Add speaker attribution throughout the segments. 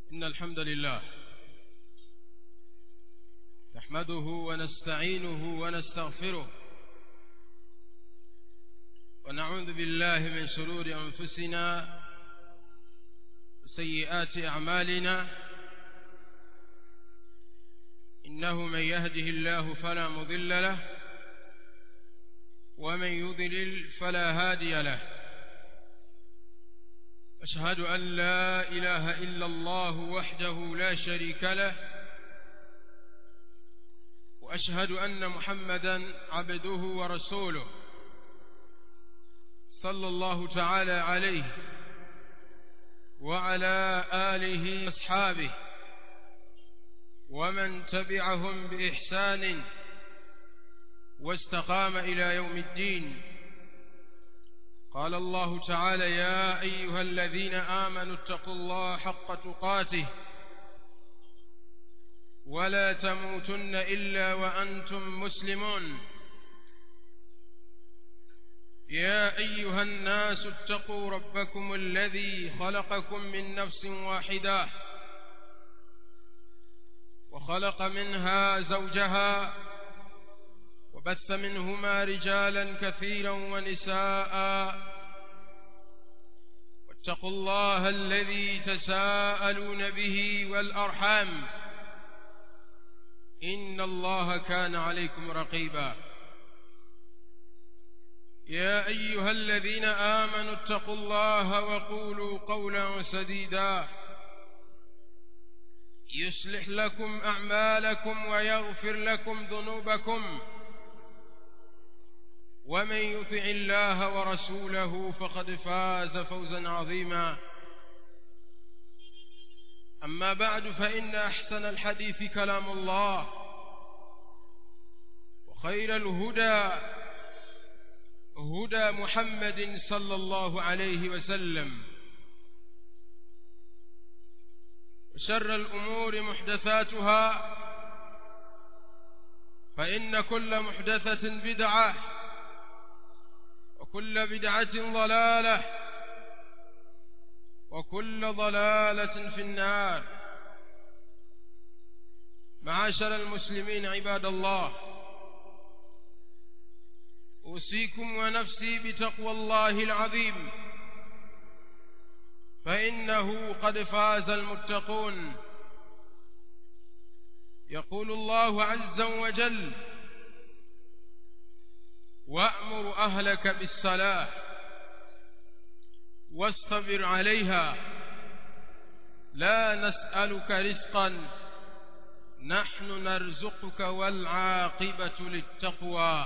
Speaker 1: إن الحمد لله نحمده ونستعينه ونستغفره ونعوذ بالله من شرور أنفسنا وسيئات أعمالنا إنه من يهده الله فلا مضل له ومن يضلل فلا هادي له أشهد أن لا إله إلا الله وحده لا شريك له وأشهد أن محمدا عبده ورسوله صلى الله تعالى عليه وعلى آله وأصحابه ومن تبعهم بإحسان واستقام إلى يوم الدين قال الله تعالى يا أيها الذين آمنوا اتقوا الله حق تقاته ولا تموتن إلا وأنتم مسلمون يا أيها الناس اتقوا ربكم الذي خلقكم من نفس واحدة وخلق منها زوجها وبث منهما رجالا كثيرا ونساء واتقوا الله الذي تساءلون به والأرحام إن الله كان عليكم رقيبا يا أيها الذين آمنوا اتقوا الله وقولوا قولا سديدا يصلح لكم أعمالكم ويغفر لكم ذنوبكم ومن يطع الله ورسوله فقد فاز فوزا عظيما أما بعد فإن أحسن الحديث كلام الله وخير الهدى هدى محمد صلى الله عليه وسلم وشر الأمور محدثاتها فإن كل محدثة بدعة وكل بدعة ضلالة وكل ضلالة في النار معاشر المسلمين عباد الله أوصيكم ونفسي بتقوى الله العظيم فإنه قد فاز المتقون يقول الله عز وجل وأمر أهلك بالصلاة واصطبر عليها لا نسألك رزقا نحن نرزقك والعاقبة للتقوى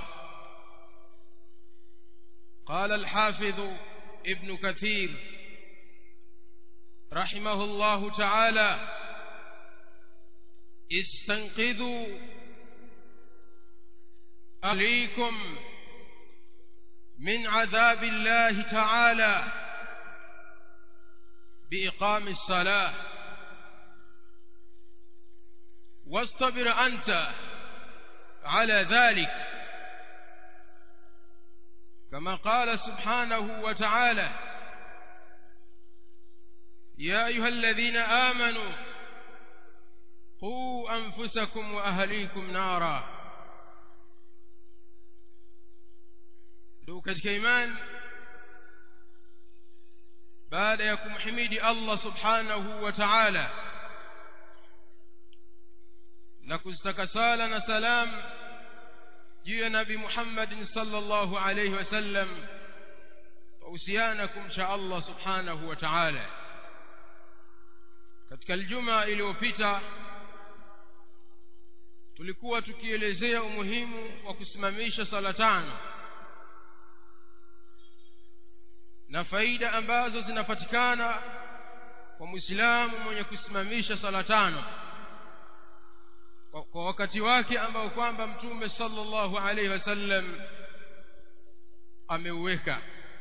Speaker 1: قال الحافظ ابن كثير رحمه الله تعالى استنقذوا أهليكم من عذاب الله تعالى بإقام الصلاة واصطبر أنت على ذلك كما قال سبحانه وتعالى يا أيها الذين آمنوا قوا أنفسكم وأهليكم نارا ndugu katika imani baada ya kumhimidi Allah subhanahu wa ta'ala na kuzitaka sala na salam juu ya nabi Muhammad sallallahu alayhi wasallam wahusiana kumcha Allah subhanahu wa ta'ala katika aljuma iliyopita tulikuwa tukielezea umuhimu wa kusimamisha sala tano na faida ambazo zinapatikana kwa Muislamu mwenye kusimamisha sala tano kwa wakati wake ambao kwamba Mtume sallallahu alaihi wasallam ameuweka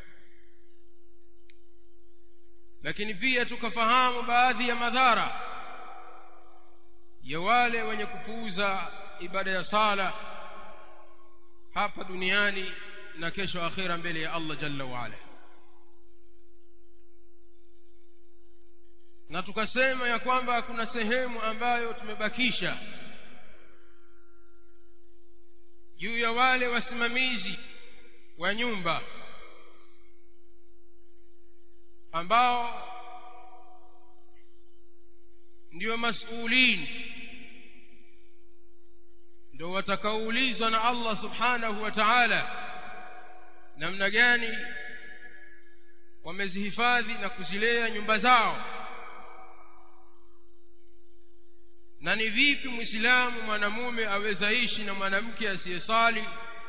Speaker 1: lakini pia tukafahamu baadhi ya madhara ya wale wenye kupuuza ibada ya sala hapa duniani na kesho akhira mbele ya Allah jalla wa ala na tukasema ya kwamba kuna sehemu ambayo tumebakisha juu ya wale wasimamizi wa nyumba ambao ndio masulini ndio watakaoulizwa na Allah subhanahu wa ta'ala namna gani wamezihifadhi na kuzilea nyumba zao na ni vipi muislamu mwanamume aweza ishi na mwanamke asiyesali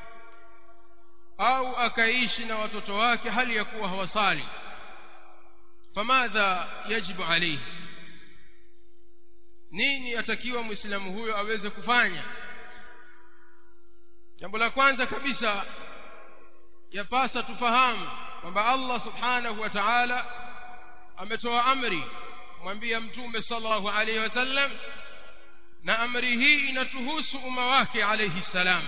Speaker 1: au akaishi na watoto wake hali ya kuwa hawasali famadha yajibu alayhi nini atakiwa muislamu huyo aweze kufanya jambo la kwanza kabisa yapasa tufahamu kwamba Allah subhanahu wa ta'ala ametoa amri mwambia mtume sallallahu alayhi wasallam na amri hii inatuhusu umma wake alayhi salam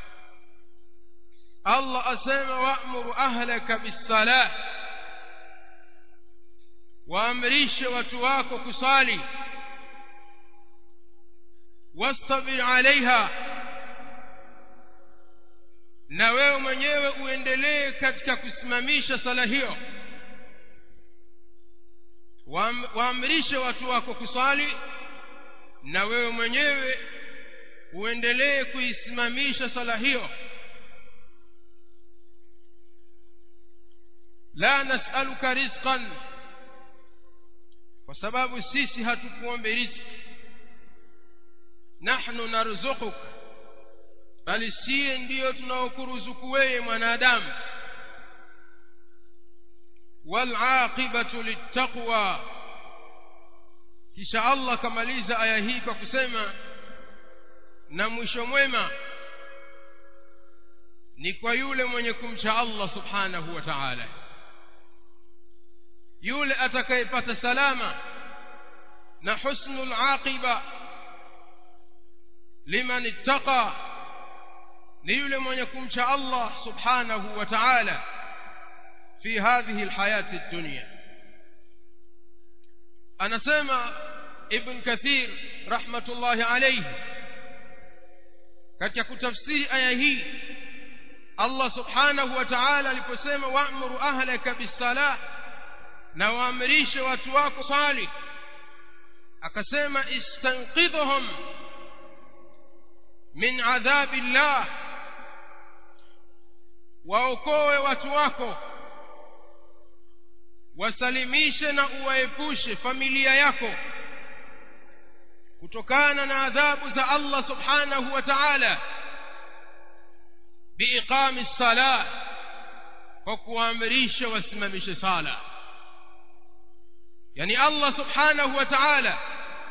Speaker 1: Allah asema wa'muru ahlaka bis-salah waamrishe watu wako kusali wastabir alaiha na wewe mwenyewe uendelee katika kusimamisha sala hiyo waamrishe watu wako kusali na wewe mwenyewe uendelee kuisimamisha sala hiyo la nas'aluka rizqan kwa sababu sisi hatukuombe riziki nahnu narzuquk bali sie ndiyo tunaokuruzuku wewe mwanadamu walaqibatu littaqwa kisha Allah kamaliza aya hii kwa kusema na mwisho mwema ni kwa yule mwenye kumcha Allah subhanahu wa ta'ala yule atakayepata salama na husnul aqiba liman ittaqa ni yule mwenye kumcha Allah subhanahu wa ta'ala fi hadhihi alhayati ad-dunya anasema ibn kathir rahmatullahi alayhi katika kutafsiri aya hii Allah subhanahu wa ta'ala aliposema wa'muru ahlaka bis-salah na waamrishe watu wako sali akasema istanqidhum min adhabi llah waokoe watu wako wasalimishe na uwaepushe familia yako kutokana na adhabu za Allah subhanahu wa ta'ala biiqami sala kwa kuamrisha wasimamishe sala yani Allah subhanahu wa ta'ala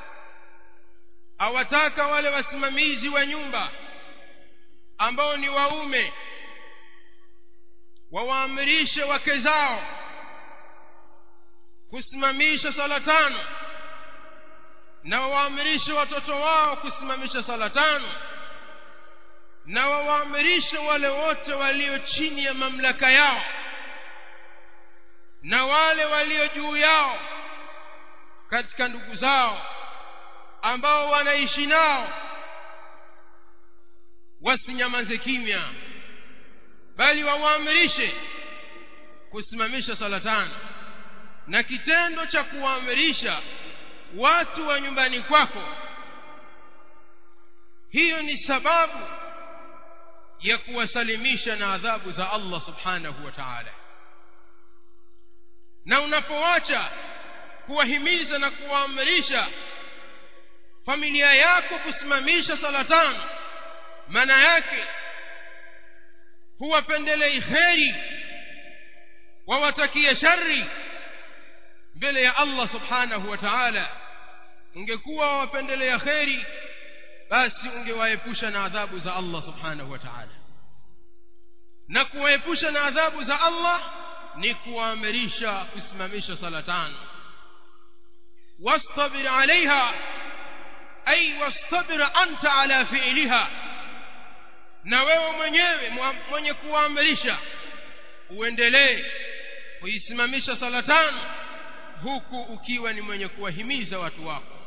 Speaker 1: awataka wale wasimamizi wa nyumba ambao ni waume wawaamrishe wake zao kusimamisha sala tano na wawaamrishe watoto wao kusimamisha sala tano na wawaamrishe wale wote walio chini ya mamlaka yao na wale walio juu yao katika ndugu zao ambao wanaishi nao wasinyamaze kimya bali wawaamrishe kusimamisha sala tano na kitendo cha kuwaamrisha watu wa nyumbani kwako hiyo ni sababu ya kuwasalimisha na adhabu za Allah subhanahu wa ta'ala na unapoacha kuwahimiza na kuwaamrisha familia yako kusimamisha sala tano maana yake huwapendelei kheri wawatakie shari mbele ya Allah subhanahu wa ta'ala ungekuwa wawapendelea kheri basi ungewaepusha na adhabu za Allah subhanahu wa ta'ala na kuwaepusha na adhabu za Allah ni kuwaamrisha kusimamisha sala tano wastabir alaiha ay wastabir anta ala fi'liha na wewe mwenyewe mwenye kuwaamrisha uendelee kuisimamisha sala tano huku ukiwa ni mwenye kuwahimiza watu wako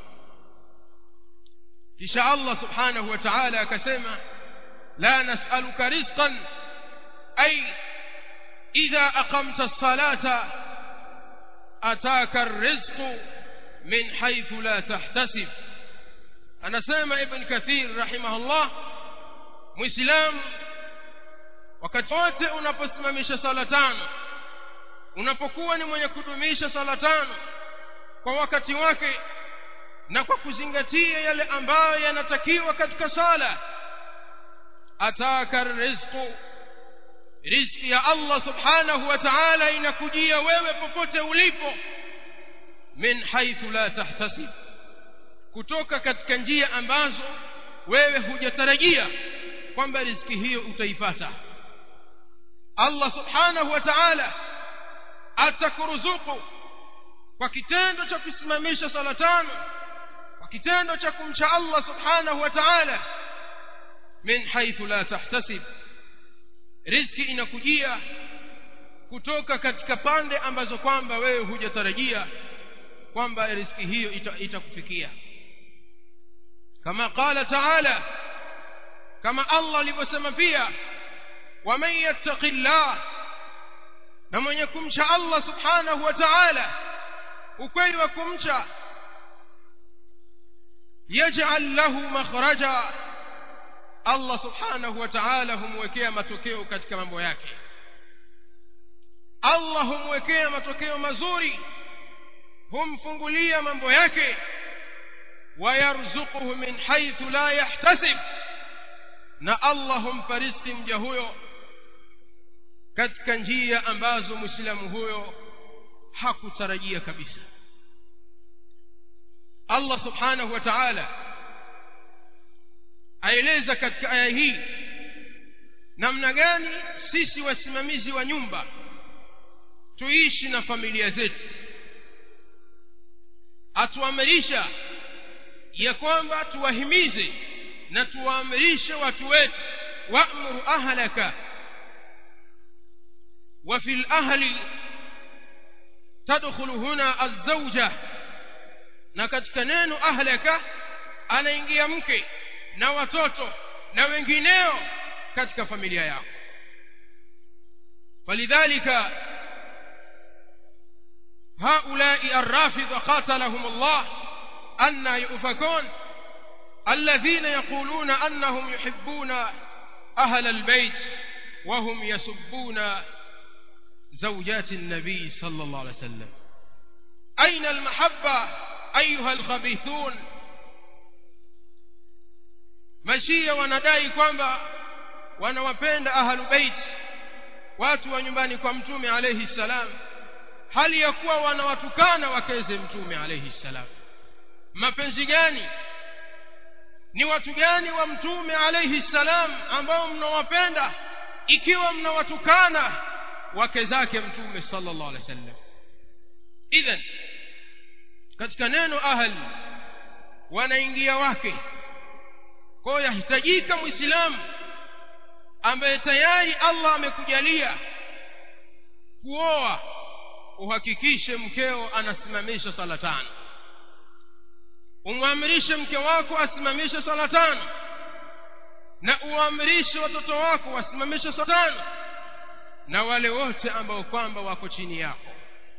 Speaker 1: kisha Allah subhanahu wa ta'ala akasema la nas'aluka rizqan ay idha aqamta as-salata ataka ar-rizqu min haythu la tahtasib anasema ibn kathir rahimahullah muislam wakati wote unaposimamisha sala tano unapokuwa ni mwenye kudumisha sala tano kwa wakati wake na kwa kuzingatia yale ambayo yanatakiwa katika sala ataka rizqu riziki ya Allah subhanahu wa ta'ala inakujia wewe popote ulipo min haythu la tahtasib kutoka katika njia ambazo wewe hujatarajia kwamba riziki hiyo utaipata Allah subhanahu wa ta'ala atakuruzuku kwa kitendo cha kusimamisha sala tano kwa kitendo cha kumcha Allah subhanahu wa ta'ala min haythu la tahtasib riziki inakujia kutoka katika pande ambazo kwamba wewe hujatarajia kwamba riziki hiyo itakufikia ita kama qala ta'ala kama Allah alivyosema pia waman yattaqillah na mwenye kumcha Allah subhanahu wa ta'ala ukweli wa kumcha yaj'al lahu makhraja Allah subhanahu wa ta'ala humwekea matokeo katika mambo yake Allah humwekea matokeo mazuri humfungulia mambo yake wayarzuquhu min haythu la yahtasib na Allah humpa riziki mja huyo katika njia ambazo muislamu huyo hakutarajia kabisa Allah subhanahu wa ta'ala aeleza katika aya hii namna gani sisi wasimamizi wa nyumba tuishi na familia zetu atuamrisha ya kwamba tuwahimize na tuwaamrishe watu wetu wa'muru ahlaka wa fil ahli tadkhulu huna az-zawja na katika neno ahlaka anaingia mke na watoto na wengineo katika familia yako falidhalika هؤلاء الرافضة قاتلهم الله أن يؤفكون الذين يقولون أنهم يحبون أهل البيت وهم يسبون زوجات النبي صلى الله عليه وسلم أين المحبة أيها الخبيثون mashia wanadai kwamba wanawapenda ahlu bait watu wa nyumbani kwa mtume alayhi salam hali ya kuwa wanawatukana wakeze mtume alayhi salam mapenzi gani ni watu gani wa mtume alayhi salam ambao mnawapenda ikiwa mnawatukana wake zake mtume sallallahu alayhi wasallam idhan katika neno ahli wanaingia wake kwa hiyo yahitajika muislamu ambaye tayari Allah amekujalia kuoa uhakikishe mkeo anasimamisha sala tano umwamrishe mke wako asimamishe sala tano na uamrishe watoto wako wasimamishe sala tano na wale wote ambao kwamba wako chini yako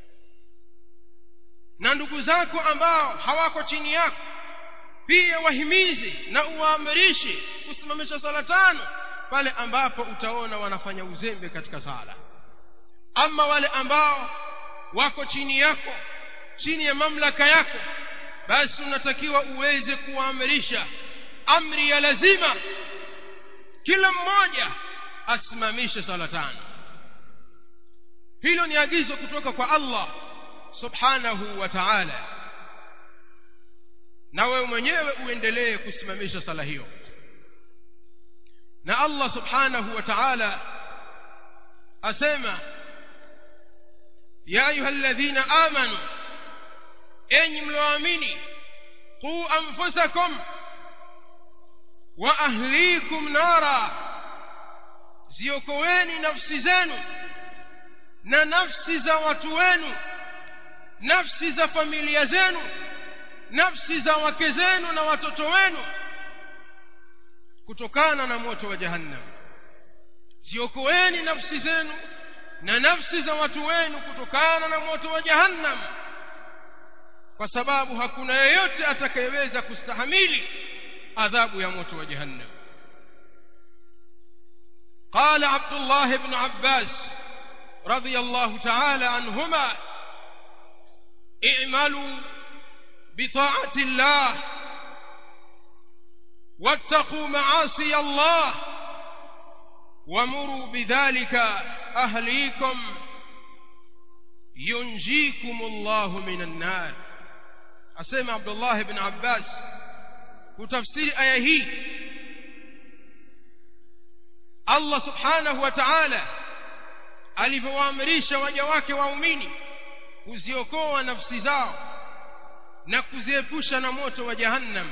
Speaker 1: na ndugu zako ambao hawako chini yako pia wahimizi na uwaamrishe kusimamisha sala tano pale ambapo utaona wanafanya uzembe katika sala ama wale ambao wako chini yako chini ya mamlaka yako basi unatakiwa uweze kuwaamrisha amri ya lazima kila mmoja asimamishe sala tano hilo ni agizo kutoka kwa Allah subhanahu wa ta'ala na wewe mwenyewe uendelee kusimamisha sala hiyo na Allah subhanahu wa ta'ala asema ya ayyuhalladhina amanu enyi mlioamini qu anfusakum wa ahlikum nara ziokoeni nafsi zenu na nafsi za watu wenu nafsi za familia zenu nafsi za wake zenu na watoto wenu kutokana na moto wa jahannam ziokoeni nafsi zenu na nafsi za watu wenu kutokana na moto wa jahannam kwa sababu hakuna yeyote atakayeweza kustahamili adhabu ya moto wa jahannam قال عبد الله بن عباس رضي الله تعالى عنهما اعملوا بطاعة الله واتقوا معاصي الله ومروا بذلك أهليكم ينجيكم الله من النار أسمع عبد الله بن عباس وتفسير آية هي Allah subhanahu wa ta'ala alivyowaamrisha waja wake waumini kuziokoa nafsi zao na kuziepusha na moto wa jahannam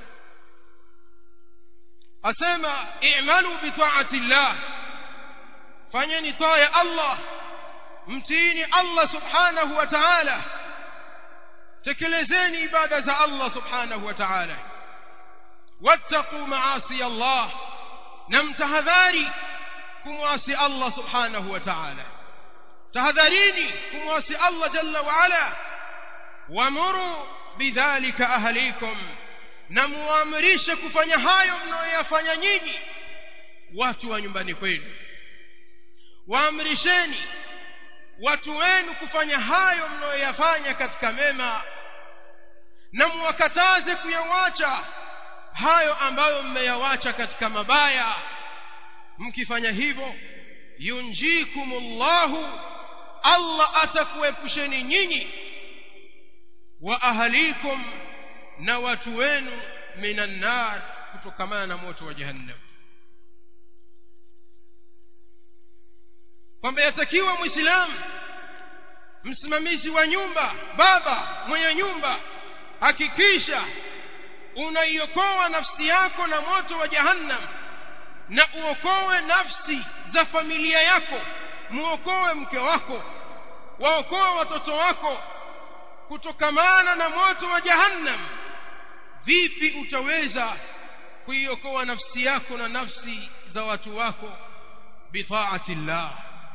Speaker 1: asema i'malu bi ta'ati llah fanyeni taa ya Allah mtiini Allah subhanahu wa ta'ala tekelezeni ibada za Allah subhanahu wa ta'ala wattaqu maasi Allah na mtahadhari kumwasi Allah subhanahu wa ta'ala tahadharini kumwasi Allah jalla wa ala wamuru bidhalika ahlikum na muamrishe kufanya hayo mnayoyafanya nyinyi watu wa nyumbani kwenu waamrisheni watu wenu kufanya hayo mnayoyafanya katika mema na muwakataze kuyawacha hayo ambayo mmeyawacha katika mabaya mkifanya hivyo yunjikumullahu Allah atakuepusheni nyinyi wa ahalikum na watu wenu minan nar kutokamana na moto wa jahannam kwamba yatakiwa muislamu msimamizi wa nyumba baba mwenye nyumba hakikisha unaiokoa nafsi yako na moto wa jahannam na uokoe nafsi za familia yako muokoe mke wako waokoe watoto wako kutokamana na moto wa jahannam vipi utaweza kuiokoa nafsi yako na nafsi za watu wako bitaati llah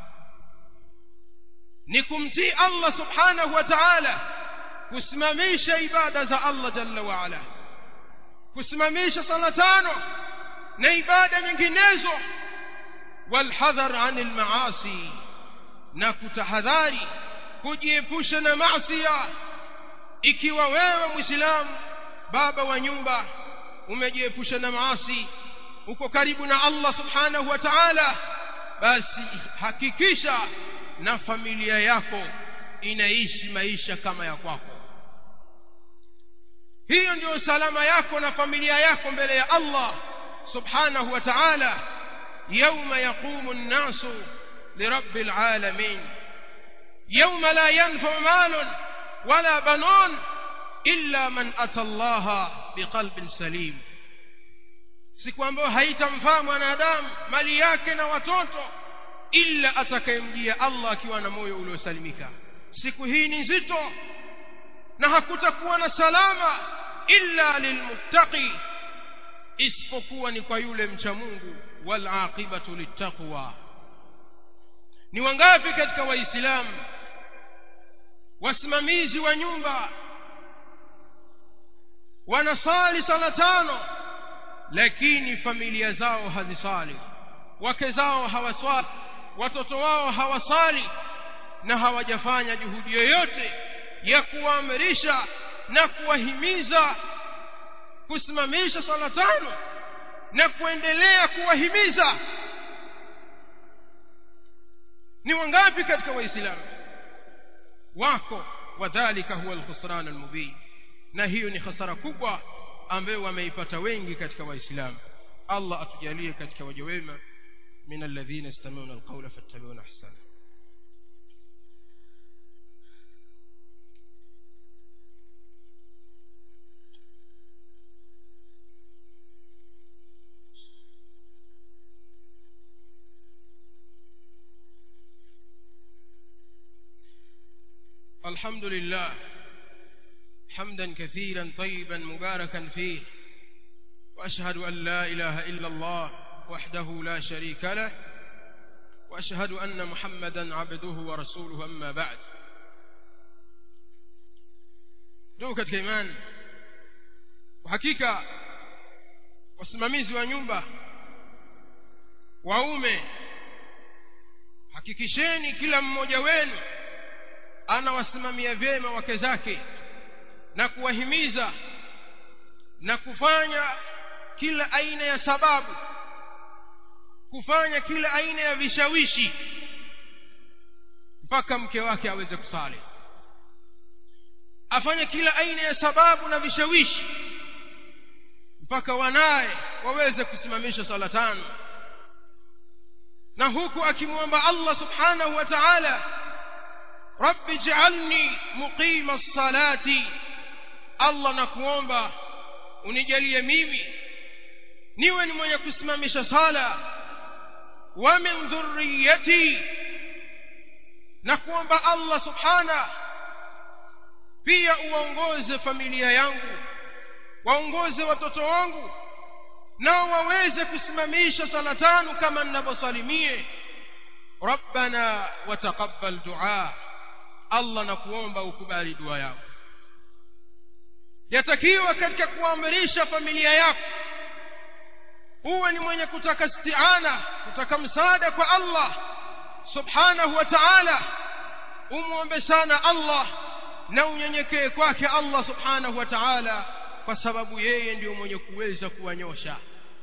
Speaker 1: ni kumtii Allah subhanahu wa ta'ala kusimamisha ibada za Allah jalla wa ala kusimamisha sala tano na ibada nyinginezo walhadhar anil maasi na kutahadhari kujiepusha na maasi ikiwa wewe muislamu baba wa nyumba umejiepusha na maasi uko karibu na Allah subhanahu wa ta'ala basi hakikisha na familia yako inaishi maisha kama ya kwako hiyo ndio salama yako na familia yako mbele ya Allah subhanahu wa ta'ala يوم يقوم الناس لرب العالمين يوم لا ينفع مال ولا بنون إلا من أتى الله بقلب سليم siku ambayo haitamfaa mwanadamu mali yake na watoto ila atakayemjia Allah akiwa na moyo uliosalimika siku hii ni nzito na hakutakuwa na salama illa lilmuttaqi isipokuwa ni kwa yule mcha Mungu wal aqibatu littaqwa ni wangapi katika waislamu wasimamizi wa nyumba wanasali sala tano lakini familia zao hazisali wake zao hawaswali watoto wao hawasali na hawajafanya juhudi yoyote ya kuwaamrisha na kuwahimiza kusimamisha sala tano na kuendelea kuwahimiza ni wangapi katika waislamu wako wadhalika huwa alkhusran almubin na hiyo ni hasara kubwa ambayo wameipata wengi katika waislamu Allah atujalie katika waja wema من الذين يستمعون القول فاتبعون احسنه الحمد لله حمدا كثيرا طيبا مباركا فيه واشهد ان لا اله الا الله وحده لا شريك له واشهد ان محمدا عبده ورسوله اما بعد ndugu katika imani kwa hakika wasimamizi wa nyumba waume hakikisheni kila mmoja wenu anawasimamia vyema wake zake na kuwahimiza na kufanya kila aina ya sababu kufanya kila aina ya vishawishi mpaka mke wake aweze kusali afanye kila aina ya sababu na vishawishi mpaka wanaye waweze kusimamisha sala tano na huku akimwomba Allah subhanahu wa ta'ala rabbi ij'alni muqima as-salati Allah nakuomba unijalie mimi niwe ni mwenye kusimamisha sala wa min dhurriyyati na kuomba Allah subhana pia uongoze familia yangu waongoze watoto wangu nao waweze kusimamisha sala tano kama ninavyosalimie rabbana wataqabbal dua Allah nakuomba ukubali dua yako yatakiwa katika kuamrisha familia yako uwe ni mwenye kutaka stiana kutaka msaada kwa Allah subhanahu wa ta'ala umwombe sana Allah na unyenyekee kwake Allah subhanahu wa ta'ala kwa sababu yeye ndiyo mwenye kuweza kuwanyosha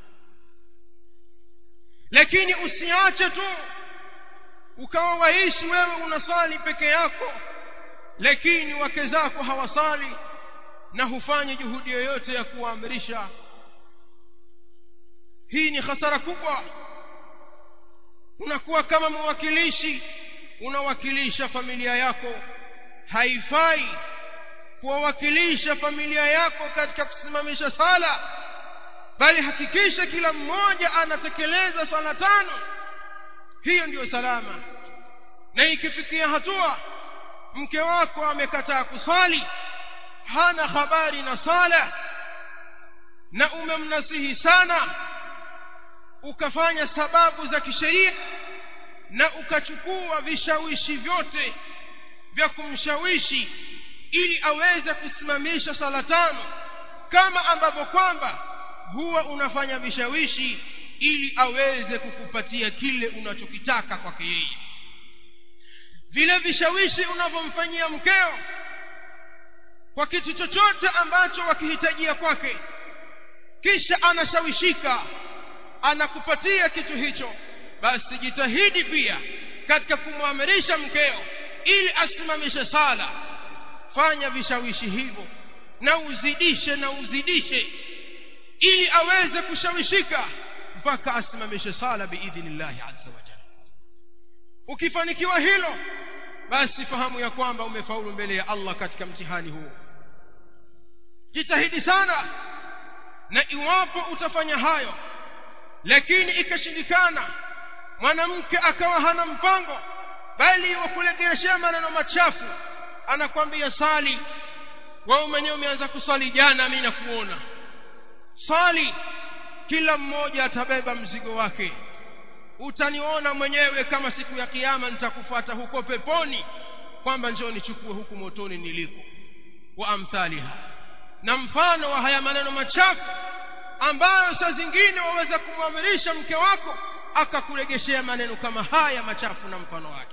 Speaker 1: lakini usiache tu ukawa waishi wewe unasali peke yako lakini wake zako hawasali na hufanyi juhudi yoyote ya kuwaamrisha hii ni hasara kubwa unakuwa kama mwakilishi unawakilisha familia yako haifai kuwawakilisha familia yako katika kusimamisha sala bali hakikisha kila mmoja anatekeleza sala tano hiyo ndiyo salama na ikifikia hatua mke wako amekataa kusali hana habari na sala na umemnasihi sana ukafanya sababu za kisheria na ukachukua vishawishi vyote vya kumshawishi ili aweze kusimamisha sala tano kama ambavyo kwamba huwa unafanya vishawishi ili aweze kukupatia kile unachokitaka kwake yeye vile vishawishi unavyomfanyia mkeo kwa kitu chochote ambacho wakihitajia kwake kisha anashawishika anakupatia kitu hicho basi jitahidi pia katika kumwamirisha mkeo ili asimamishe sala fanya vishawishi hivyo na uzidishe na uzidishe ili aweze kushawishika mpaka asimamishe sala biidhnillahi azza wa jalla ukifanikiwa hilo basi fahamu ya kwamba umefaulu mbele ya Allah katika mtihani huo jitahidi sana na iwapo utafanya hayo lakini ikashindikana mwanamke akawa hana mpango bali wakulegereshea maneno machafu anakwambia sali wewe mwenyewe umeanza kusali jana mimi nakuona sali kila mmoja atabeba mzigo wake utaniona mwenyewe kama siku ya kiyama nitakufuata huko peponi kwamba njoo nichukue huku motoni niliko wa amthaliha na mfano wa haya maneno machafu ambayo saa zingine waweza kumwamirisha mke wako akakuregeshea maneno kama haya machafu na mfano wake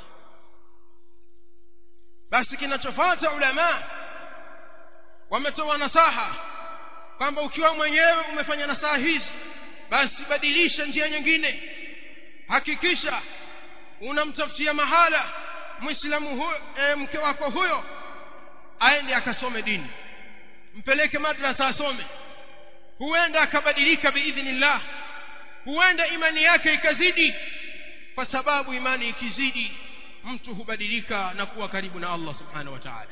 Speaker 1: basi kinachofuata ulama wametoa nasaha kwamba ukiwa mwenyewe umefanya nasaha hizi basi badilisha njia nyingine hakikisha unamtafutia mahala muislamu huyo e, mke wako huyo aende akasome dini mpeleke madrasa asome huenda akabadilika biidhnillah huenda imani yake ikazidi kwa sababu imani ikizidi mtu hubadilika na kuwa karibu na Allah subhanahu wa ta'ala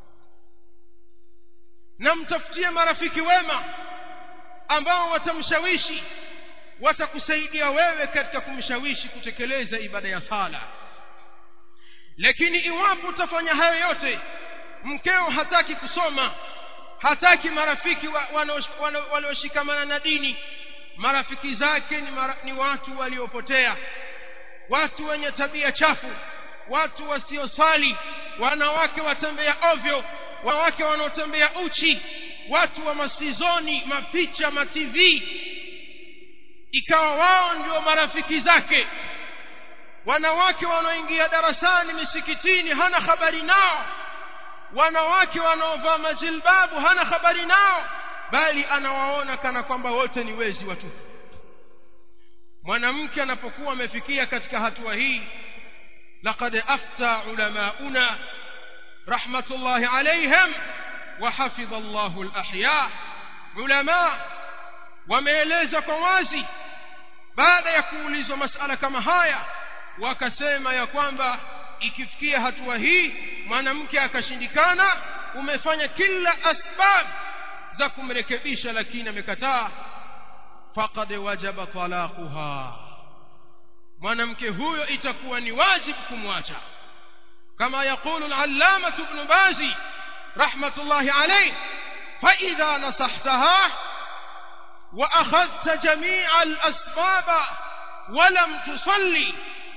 Speaker 1: na mtafutie marafiki wema ambao watamshawishi watakusaidia wewe katika kumshawishi kutekeleza ibada ya sala lakini iwapo utafanya hayo yote mkeo hataki kusoma hataki marafiki walioshikamana na dini marafiki zake ni, mara, ni watu waliopotea watu wenye tabia chafu watu wasiosali wanawake watembea ovyo wanawake wanaotembea uchi watu wa masizoni mapicha ma TV ikawa wao ndio marafiki zake wanawake wanaoingia darasani misikitini hana habari nao wanawake wanaovaa majilbabu hana habari nao bali anawaona kana kwamba wote ni wezi watupu mwanamke anapokuwa amefikia katika hatua hii laqad afta ulamauna rahmatullahi alaihim wa hafidha Allahu al-ahya ulama wameeleza kwa wazi baada ya kuulizwa masala kama haya wakasema ya kwamba ikifikia hatua hii mwanamke akashindikana umefanya kila asbab za kumrekebisha lakini amekataa faqad wajaba talaquha mwanamke huyo itakuwa ni wajibu kumwacha kama yakulu al-allama ibn bazi rahmatullahi alayh fa idha nasahtaha wa akhadhta jami'a al-asbab wa lam tusalli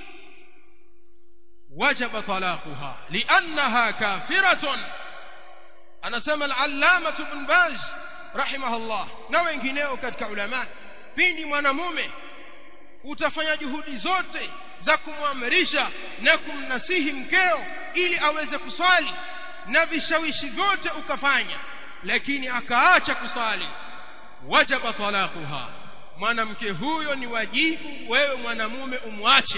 Speaker 1: وجب طلاقها لأنها كافرة أنا سمى العلامة بن باز رحمه الله na wengineo katika ulama pindi mwanamume utafanya juhudi zote za kumwamrisha na kumnasihi mkeo ili aweze kusali na vishawishi vyote ukafanya lakini akaacha kusali wajaba talaquha mwanamke huyo ni wajibu wewe mwanamume umwache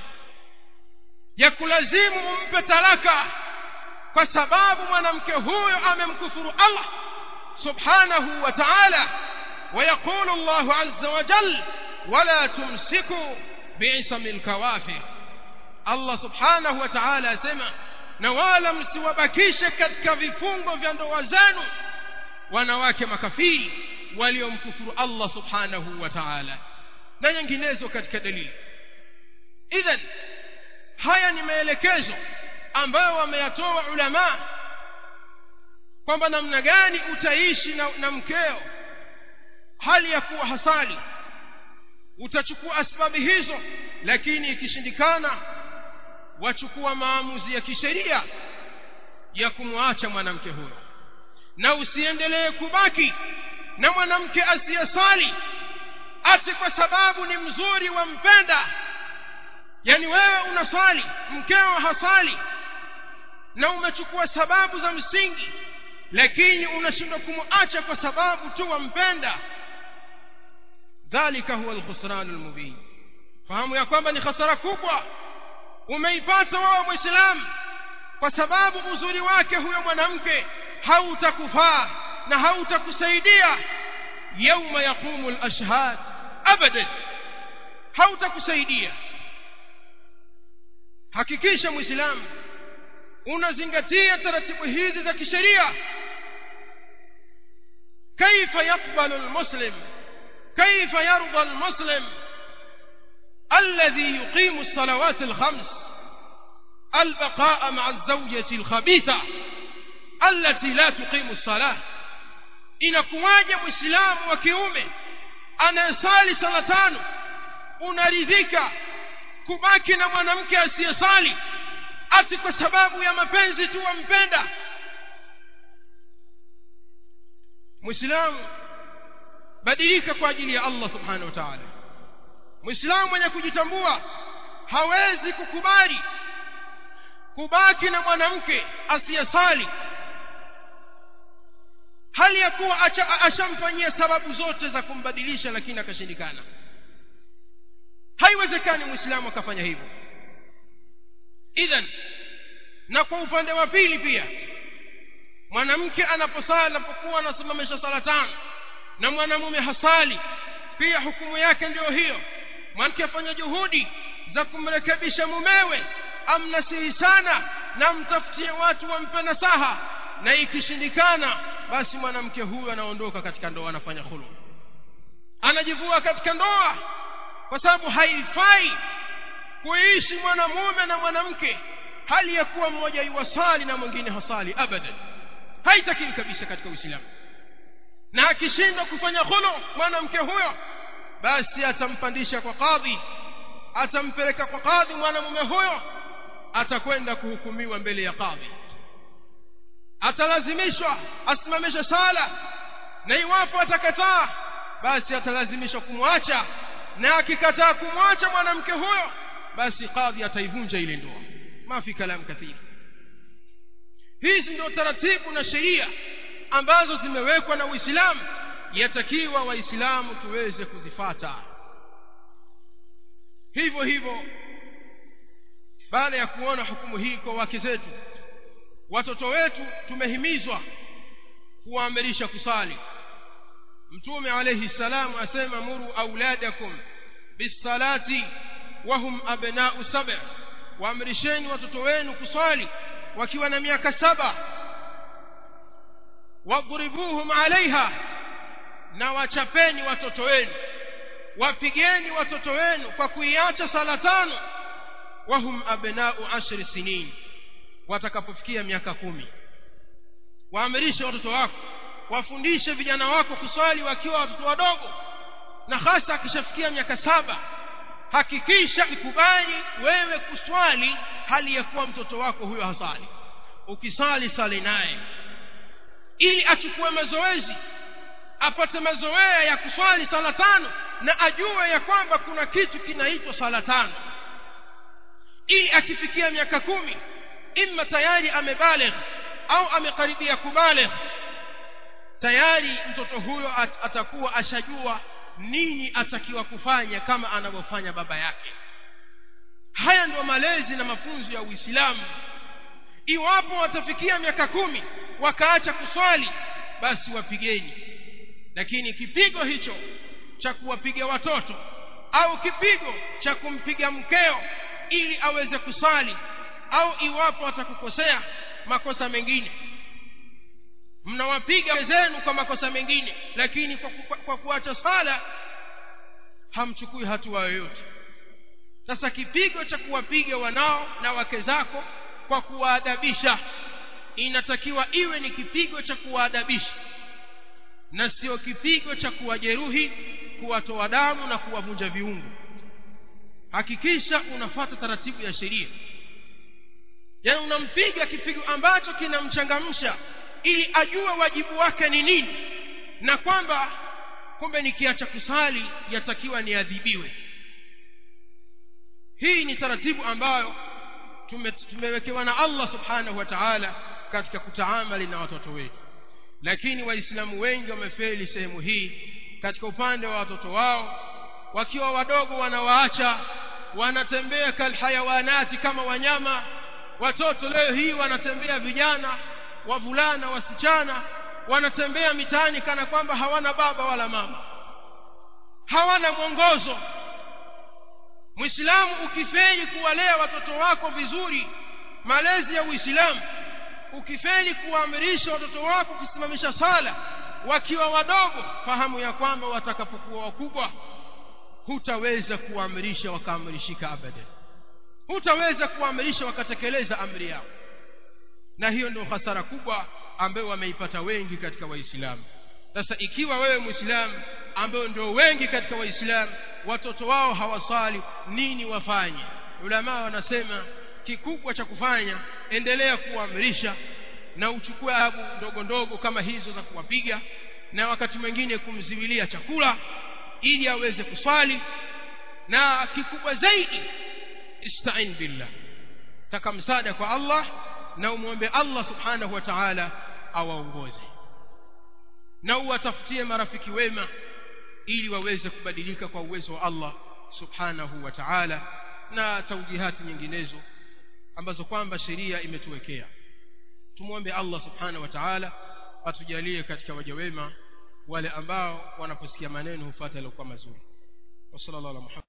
Speaker 1: ya kulazimu umpe talaka kwa sababu mwanamke huyo amemkufuru Allah subhanahu wa ta'ala ويقول الله عز وجل ولا تمسكوا بعصم الكوافر الله سبحانه وتعالى سمع na wala msiwabakishe katika vifungo vya ndoa zenu wanawake makafiri waliomkufuru Allah subhanahu wa ta'ala na nyinginezo katika dalili idhan haya ni maelekezo ambayo wameyatoa ulama kwamba namna gani utaishi na, na mkeo hali ya kuwa hasali utachukua asbabu hizo lakini ikishindikana wachukua maamuzi ya kisheria ya kumwacha mwanamke huyo na usiendelee kubaki na mwanamke asiyesali ati kwa sababu ni mzuri wampenda yani wewe unasali mkeo hasali na umechukua sababu za msingi lakini unashindwa kumwacha kwa sababu tu wampenda dhalika huwa alkhusran almubin fahamu ya kwamba ni khasara kubwa umeipata wewe muislamu kwa sababu uzuri wake huyo mwanamke hautakufaa na hautakusaidia yauma yaqumu alashhad abadan hautakusaidia hakikisha muislamu unazingatia taratibu hizi za kisheria كيف يقبل المسلم كيف يرضى المسلم الذي يقيم الصلوات الخمس البقاء مع الزوجة الخبيثة التي لا تقيم الصلاة inakuwaje muislamu wa kiume anayesali sala tano unaridhika kubaki na mwanamke asiyesali ati kwa sababu ya mapenzi tu wampenda muislamu badilika kwa ajili ya Allah subhanahu wa ta'ala muislamu mwenye kujitambua hawezi kukubali kubaki na mwanamke asiyesali hali ya kuwa ashamfanyia sababu zote za kumbadilisha lakini akashindikana haiwezekani muislamu akafanya hivyo idhan na kwa upande wa pili pia mwanamke anaposali anapokuwa anasimamisha sala tano na mwanamume hasali pia hukumu yake ndiyo hiyo mwanamke afanya juhudi za kumrekebisha mumewe amnasihi sana na mtafutie watu wampe nasaha na ikishindikana basi mwanamke huyu anaondoka katika ndoa anafanya khulu anajivua katika ndoa kwa sababu haifai kuishi mwanamume na mwanamke hali ya kuwa mmoja yuwasali na mwingine hasali abadan haitakiwi kabisa katika uislamu na akishindwa kufanya khulu mwanamke huyo basi atampandisha kwa kadhi atampeleka kwa kadhi mwanamume huyo atakwenda kuhukumiwa mbele ya kadhi atalazimishwa asimamishe sala na iwapo atakataa basi atalazimishwa kumwacha na akikataa kumwacha mwanamke huyo basi kadhi ataivunja ile ndoa mafi kalam kathiri hizi ndio taratibu na sheria ambazo zimewekwa na Uislamu yatakiwa waislamu tuweze kuzifata hivyo hivyo baada ya kuona hukumu hii kwa wake zetu watoto wetu tumehimizwa kuwaamrisha kusali mtume alayhi salamu asema muru auladakum bisalati wahum abna'u sab' waamrisheni watoto wenu kusali wakiwa na miaka saba wadhribuhum alaiha na wachapeni watoto wenu wapigeni watoto wenu kwa kuiacha sala tano wahum abna'u ashri sinin watakapofikia miaka kumi waamrishe watoto wako wafundishe vijana wako kuswali wakiwa watoto wadogo na hasa akishafikia miaka saba hakikisha ikubali wewe kuswali hali ya kuwa mtoto wako huyo hasali ukisali sali naye ili achukue mazoezi apate mazoea ya kuswali sala tano na ajue ya kwamba kuna kitu kinaitwa sala tano ili akifikia miaka kumi imma tayari amebaligh au amekaribia kubaligh tayari mtoto huyo at, atakuwa ashajua nini atakiwa kufanya kama anavyofanya baba yake haya ndio malezi na mafunzo ya Uislamu iwapo watafikia miaka kumi wakaacha kuswali basi wapigeni lakini kipigo hicho cha kuwapiga watoto au kipigo cha kumpiga mkeo ili aweze kusali au iwapo atakukosea makosa mengine mnawapiga wenzenu kwa makosa mengine lakini kwa, kwa, kwa kuacha sala hamchukui hatua yoyote sasa kipigo cha kuwapiga wanao na wake zako kwa kuwaadabisha inatakiwa iwe ni kipigo cha kuwaadabisha na sio kipigo cha kuwajeruhi kuwatoa damu na kuwavunja viungo hakikisha unafata taratibu ya sheria yaani unampiga kipigo ambacho kinamchangamsha ili ajue wajibu wake ni nini na kwamba kumbe nikiacha kusali yatakiwa niadhibiwe hii ni taratibu ambayo tume, tumewekewa na Allah subhanahu wa ta'ala katika kutaamali na watoto wetu lakini waislamu wengi wamefeli sehemu hii katika upande wa watoto wao wakiwa wadogo wanawaacha wanatembea kalhayawanati kama wanyama watoto leo hii wanatembea vijana wavulana wasichana wanatembea mitaani kana kwamba hawana baba wala mama hawana mwongozo Muislamu ukifeli kuwalea watoto wako vizuri malezi ya Uislamu ukifeli kuwaamrisha watoto wako kusimamisha sala wakiwa wadogo fahamu ya kwamba watakapokuwa wakubwa hutaweza kuwaamrisha wakaamrishika abadan hutaweza kuwaamrisha wakatekeleza amri yao na hiyo ndio hasara kubwa ambayo wameipata wengi katika waislamu sasa ikiwa wewe muislamu ambayo ndio wengi katika waislamu watoto wao hawasali nini wafanye ulama wanasema kikubwa cha kufanya endelea kuamrisha na uchukue adhabu ndogo ndogo kama hizo za kuwapiga na wakati mwingine kumziwilia chakula ili aweze kuswali na kikubwa zaidi istain billah taka msaada kwa Allah na umwombe Allah subhanahu wa ta'ala awaongoze na uwatafutie marafiki wema ili waweze kubadilika kwa uwezo wa Allah subhanahu wa ta'ala na taujihati nyinginezo ambazo kwamba sheria imetuwekea tumwombe Allah subhanahu wa ta'ala atujalie katika waja wema wale ambao wanaposikia maneno hufuata yaliokuwa mazuri wa sallallahu alaihi